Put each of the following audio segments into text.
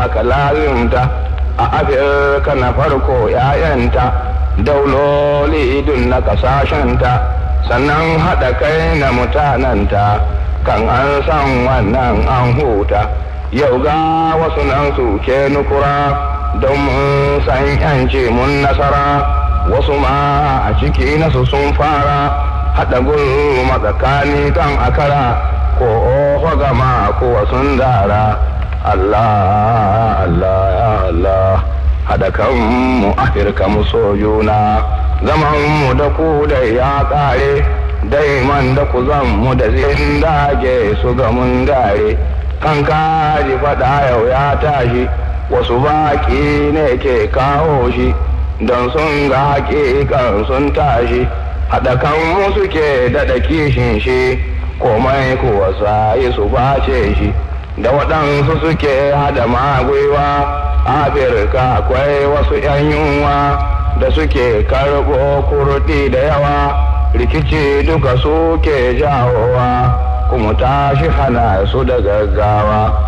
aka lazimta a afirka na farko ‘ya'yanta dauloli idun na ƙasashenta sannan haɗa kai na mutananta kan an san wannan an huta yau ga wasu nan suke nukura don mun san ‘yanci mun nasara wasu ma a ciki nasu sun fara haɗa gulma tsakani kan akara ko oho gama ko sun dara Allah Allah ya Allah haɗa kanmu afirka mu so juna zaman mu da ku da ya ƙare daiman da ku zan mu da zin dage su ga mun dare kan kaji faɗa yau ya tashi wasu baƙi ne ke kawo shi don sun ga haƙiƙan sun tashi haɗa kanmu suke daɗa kishin shi komai kuwa sayi su bace shi da waɗansu suke hada magwiwa afirka akwai wasu 'yan yunwa da suke karɓo kurɗi da yawa rikici duka suke jawowa kuma tashi hana su da gaggawa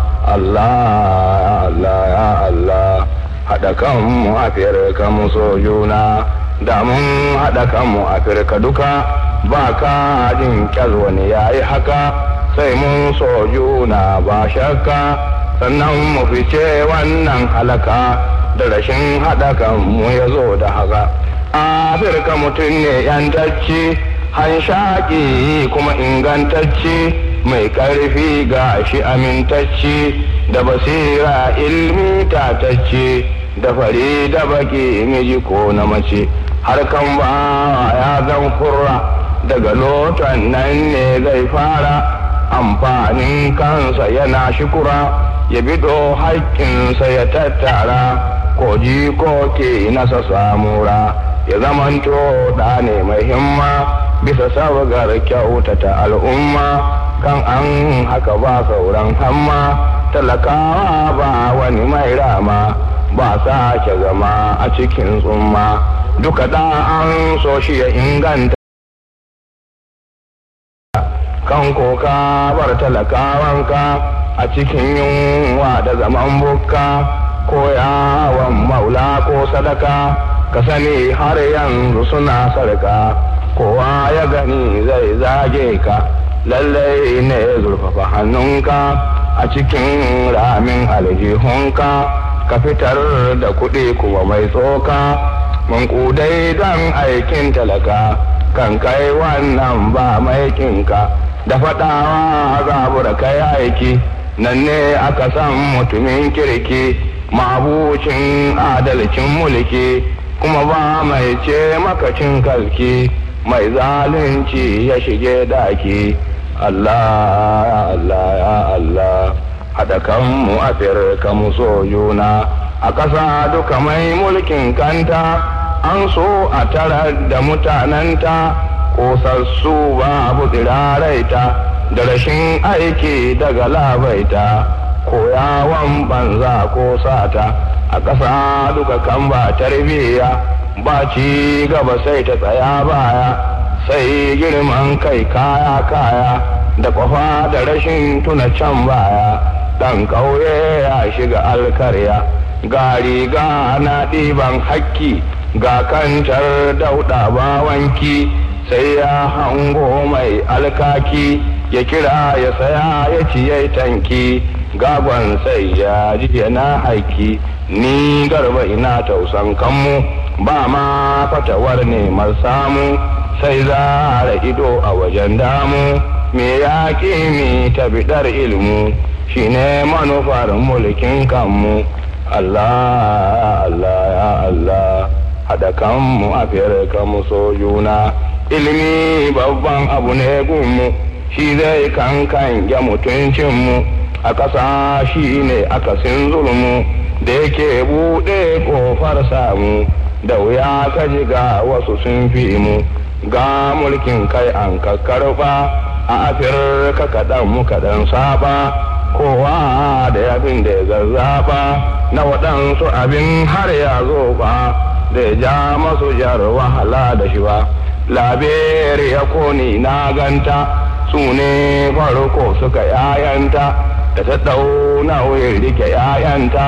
allah allah ya allah haɗa kanmu afirka mu so juna da mun haɗa kanmu afirka duka ba ka jin kyal wani yayi haka sai mun so juna ba shakka sannan mu fice wannan halaka da rashin haɗa kanmu ya zo da haka afirka mutum ne yantacci hanshaki kuma ingantacci mai ƙarfi ga shi amintacci da basira ilmi tatacci da fari da baki miji ko na mace harkan ba ya zan kurra daga lotan nan ne zai fara amfanin kansa yana shukura ya bido haƙƙinsa ya tattara ko ji ko ke nasa samura ya zamanto da ne mai himma bisa sabgar kyautata al'umma kan an haka ba sauran hamma talakawa ba wani mai rama ba sake zama a cikin tsumma duka da an so shi ya inganta kan koka bar talakawanka a cikin yunwa da zaman bukka ko yawon maula ko sadaka ka sani har yanzu suna sarka kowa ya gani zai zage ka lallai ne zurfafa hannunka a cikin ramin aljihunka ka fitar da kuɗi kuma mai tsoka mankudai don aikin talaka kan kai wannan ba maikinka da faɗawa zabura kai aiki nan ne aka san mutumin kirki mabucin adalcin mulki kuma ba mai ce makacin kalki mai zalunci ya shige daki Allah ya Allah ya Allah haɗa kanmu afirka mu so juna a ƙasa duka mai mulkin kanta an so a tara da mutanenta kosassu babu tsiraraita da rashin aiki daga labaita ko yawon banza ko sata a ƙasa duka kan ba tarbiyya ba ci gaba sai ta tsaya baya sai girman kai kaya kaya da kwafa da rashin tuna can baya ɗan ƙauye ya shiga alkarya ga riga na ɗiban hakki ga kantar dauɗa bawanki sai ya hango mai alkaki ya kira ya saya ya ciye tanki gagon sai ya ji yana haiki ni garba ina tausan kanmu ba ma fatawar neman samu sai zara ido a wajen damu me ya mi ta bidar ilmu shine manufar mulkin kanmu Allah Allah ya Allah haɗa kanmu a kanmu so juna ilimi babban abu ne gunmu shi zai kankan ya mutuncinmu a ƙasa shi ne akasin zulmu da yake buɗe ƙofar samu da wuya ka ji ga wasu sun fi mu ga mulkin kai an kakkarɓa a afirka kaɗan mu kaɗan saba kowa da abin da ya zazzaɓa na waɗansu abin har ya zo ba da ya ja masu jar wahala da shi ba laberi ya koni na ganta su ne farko suka yayanta da ta ɗau nauyin rike yayanta